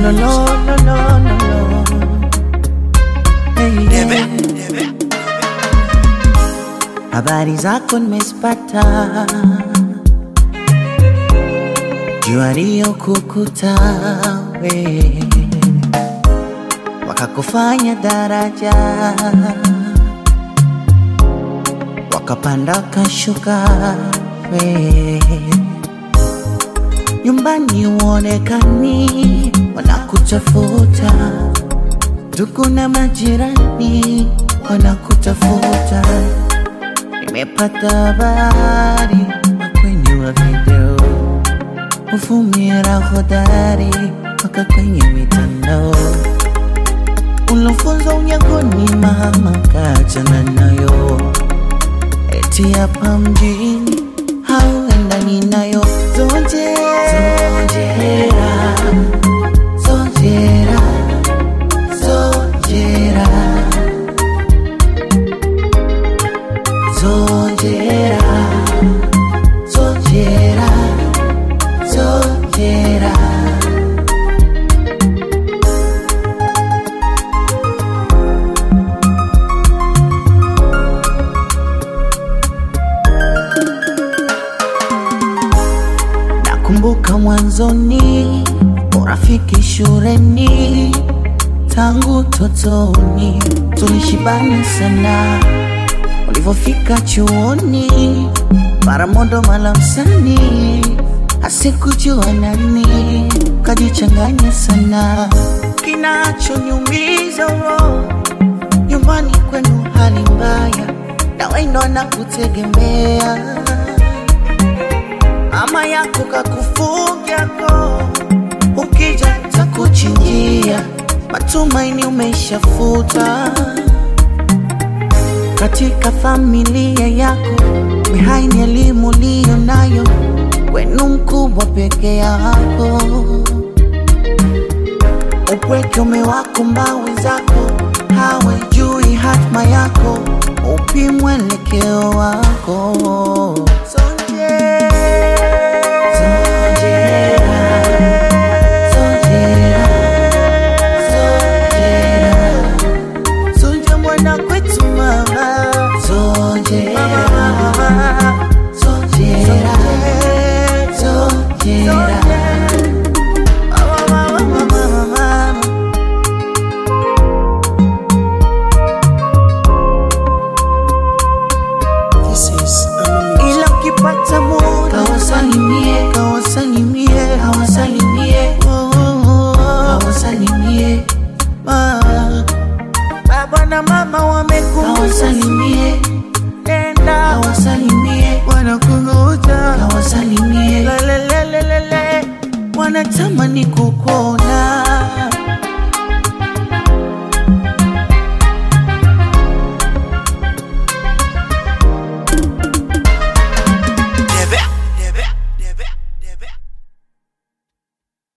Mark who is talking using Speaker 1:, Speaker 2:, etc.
Speaker 1: lo, lo, lo, lo, lo, lo. Hey,
Speaker 2: Debe,
Speaker 1: yeah.
Speaker 2: debe.
Speaker 1: Habari zako nimezipata, jua kukuta we, wakakufanya daraja, wakapanda kashuka we, nyumbani uonekani, wanakutafuta ndugu na majirani wanakutafuta. Nimepata habari kwenye wa video, uvumira hodari mpaka kwenye mitandao, ulofunzwa unyagoni, mama kachana nayo, eti hapa mjini hauendani nayo. Zojera, zojera, zojera, zojera, zojera, zojera, zojera. Nakumbuka mwanzoni, urafiki shuleni, tangu totoni tulishibana sana. Ulivyofika chuoni, mara mondo mala msani, asikujua nani, kajichanganya sana. Kinachoniumiza roho, nyumbani kwenu hali mbaya, na wendo anakutegemea mama yako kakufuga ko, ukija takuchinjia, matumaini umeshafuta katika familia yako, behind elimu liyo nayo, kwenu mkubwa peke yako, upweke umewakumba wenzako, hawajui hatma yako, upi mwelekeo wako. Sonje- Sonjera, sonjera, sonjera. Sonja mwana kwetu mama Sonjera Sonjera Sonjera Mama, mama, mama, mama.
Speaker 2: This is Amami.
Speaker 1: ila ukipata muda kawasalimie kawasalimie kawasalimie kawasalimie baba na mama wamekusalimie enda kawasalimie wanakungoja kawasalimie lelelelelele wanatamani kukuona